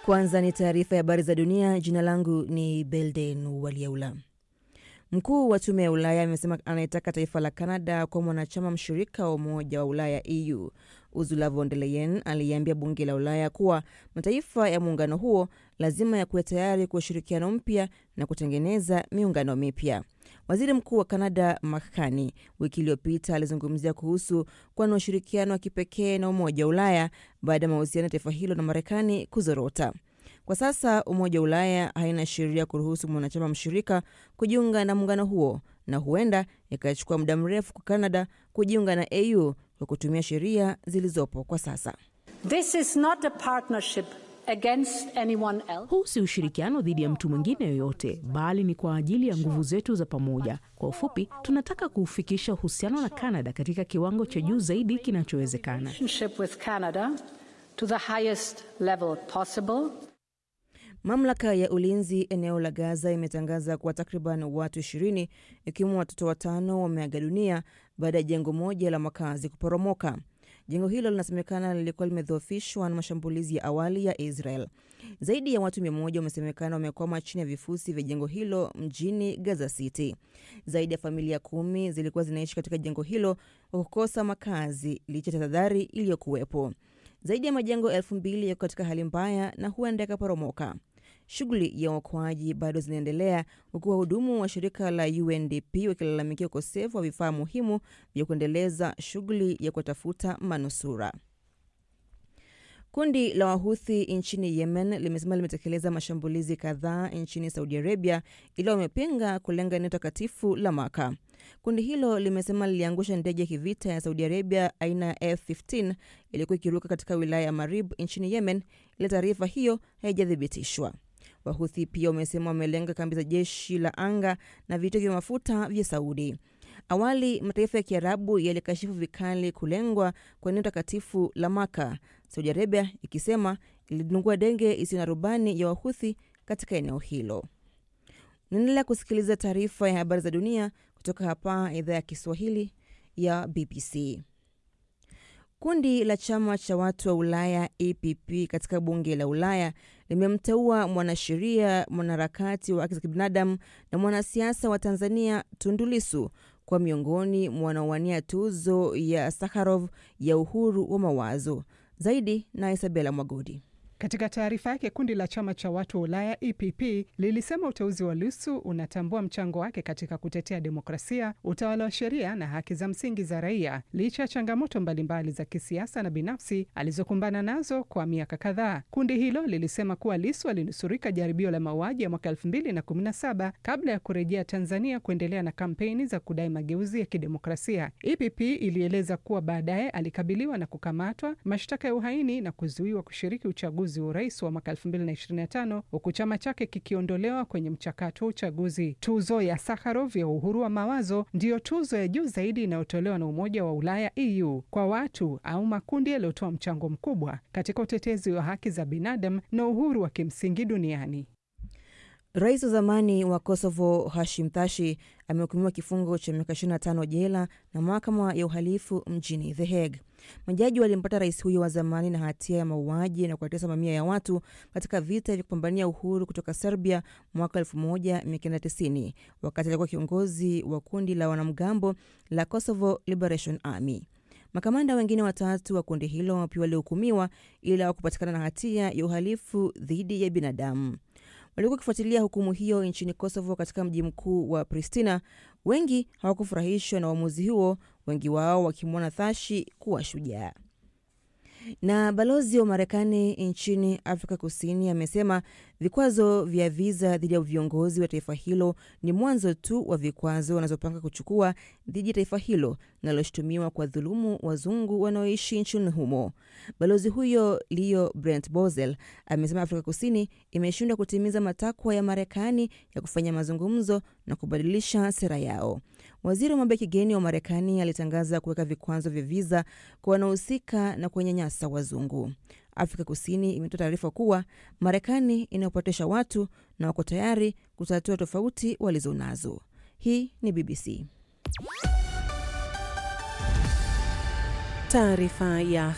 Kwanza ni taarifa ya habari za dunia. Jina langu ni Belden Waliaula. Mkuu wa tume ya Ulaya amesema anayetaka taifa la Canada kwa mwanachama mshirika wa Umoja wa Ulaya EU. Ursula von der Leyen aliambia bunge la Ulaya kuwa mataifa ya muungano huo lazima yakuwe tayari kwa ushirikiano mpya na kutengeneza miungano mipya. Waziri Mkuu wa Canada Mark Carney wiki iliyopita alizungumzia kuhusu kuwa na ushirikiano wa kipekee na Umoja wa Ulaya baada ya mahusiano ya taifa hilo na Marekani kuzorota. Kwa sasa Umoja wa Ulaya haina sheria kuruhusu mwanachama mshirika kujiunga na muungano huo, na huenda ikachukua muda mrefu kwa Canada kujiunga na EU kwa kutumia sheria zilizopo kwa sasa. This is not a partnership against anyone else. Huu si ushirikiano dhidi ya mtu mwingine yoyote, bali ni kwa ajili ya nguvu zetu za pamoja. Kwa ufupi, tunataka kuufikisha uhusiano na Canada katika kiwango cha juu zaidi kinachowezekana. Relationship with Canada to the highest level possible. Mamlaka ya ulinzi eneo la Gaza imetangaza kuwa takriban watu ishirini ikiwemo watoto watano wameaga dunia baada ya jengo moja la makazi kuporomoka. Jengo hilo linasemekana lilikuwa limedhoofishwa na mashambulizi ya awali ya Israel. Zaidi ya watu mia moja wamesemekana wamekwama chini ya vifusi vya jengo hilo mjini Gaza City. Zaidi ya familia kumi zilikuwa zinaishi katika jengo hilo kwa kukosa makazi licha ya tahadhari iliyokuwepo. Zaidi ya majengo elfu mbili yako katika hali mbaya na huenda yakaporomoka. Shughuli ya uokoaji bado zinaendelea huku wahudumu wa shirika la UNDP wakilalamikia ukosefu wa vifaa muhimu vya kuendeleza shughuli ya kuwatafuta manusura. Kundi la Wahuthi nchini Yemen limesema limetekeleza mashambulizi kadhaa nchini Saudi Arabia, ila wamepinga kulenga eneo takatifu la Maka. Kundi hilo limesema liliangusha ndege ya kivita ya Saudi Arabia aina ya F15 iliyokuwa ikiruka katika wilaya ya Marib nchini Yemen, ila taarifa hiyo haijathibitishwa. Wahuthi pia wamesema wamelenga kambi za jeshi la anga na vituo vya mafuta vya Saudi. Awali mataifa ya Kiarabu yalikashifu vikali kulengwa kwa eneo takatifu la Maka, Saudi Arabia ikisema ilidungua ndege isiyo na rubani ya Wahuthi katika eneo hilo. Unaendelea kusikiliza taarifa ya habari za dunia kutoka hapa idhaa ya Kiswahili ya BBC. Kundi la chama cha watu wa Ulaya EPP katika bunge la Ulaya limemteua mwanasheria, mwanaharakati wa haki za kibinadamu na mwanasiasa wa Tanzania Tundu Lissu kwa miongoni mwa wanaowania tuzo ya Sakharov ya uhuru wa mawazo. Zaidi na Isabela Mwagodi. Katika taarifa yake, kundi la chama cha watu wa Ulaya EPP lilisema uteuzi wa Lissu unatambua mchango wake katika kutetea demokrasia, utawala wa sheria na haki za msingi za raia, licha ya changamoto mbalimbali za kisiasa na binafsi alizokumbana nazo kwa miaka kadhaa. Kundi hilo lilisema kuwa Lissu alinusurika jaribio la mauaji ya mwaka 2017 kabla ya kurejea Tanzania kuendelea na kampeni za kudai mageuzi ya kidemokrasia. EPP ilieleza kuwa baadaye alikabiliwa na kukamatwa, mashtaka ya uhaini na kuzuiwa kushiriki uchaguzi wa urais wa mwaka 2025 huku chama chake kikiondolewa kwenye mchakato wa uchaguzi. Tuzo ya Sakharov ya uhuru wa mawazo ndiyo tuzo ya juu zaidi inayotolewa na Umoja wa Ulaya EU kwa watu au makundi yaliyotoa mchango mkubwa katika utetezi wa haki za binadamu na uhuru wa kimsingi duniani. Rais wa zamani wa Kosovo Hashim Thaci amehukumiwa kifungo cha miaka 25 jela na mahakama ya uhalifu mjini The Hague. Majaji walimpata rais huyo wa zamani na hatia ya mauaji na kuwatesa mamia ya watu katika vita vya kupambania uhuru kutoka Serbia mwaka 1990 wakati alikuwa kiongozi wa kundi la wanamgambo la Kosovo Liberation Army. Makamanda wengine watatu wa kundi hilo pia walihukumiwa ila wakupatikana na hatia ya uhalifu dhidi ya binadamu. Walikuwa wakifuatilia hukumu hiyo nchini Kosovo katika mji mkuu wa Pristina. Wengi hawakufurahishwa na uamuzi huo, wengi wao wakimwona Thashi kuwa shujaa. Na balozi wa Marekani nchini Afrika Kusini amesema vikwazo vya viza dhidi ya viongozi wa taifa hilo ni mwanzo tu wa vikwazo wanazopanga kuchukua dhidi ya taifa hilo linaloshutumiwa kwa dhulumu wazungu wanaoishi nchini humo. Balozi huyo Leo Brent Bozell amesema Afrika Kusini imeshindwa kutimiza matakwa ya Marekani ya kufanya mazungumzo na kubadilisha sera yao. Waziri wa mambo ya kigeni wa Marekani alitangaza kuweka vikwazo vya viza kwa wanaohusika na kuwanyanyasa wazungu. Afrika Kusini imetoa taarifa kuwa Marekani inayopotesha watu na wako tayari kutatua tofauti walizonazo. Hii ni BBC. Taarifa ya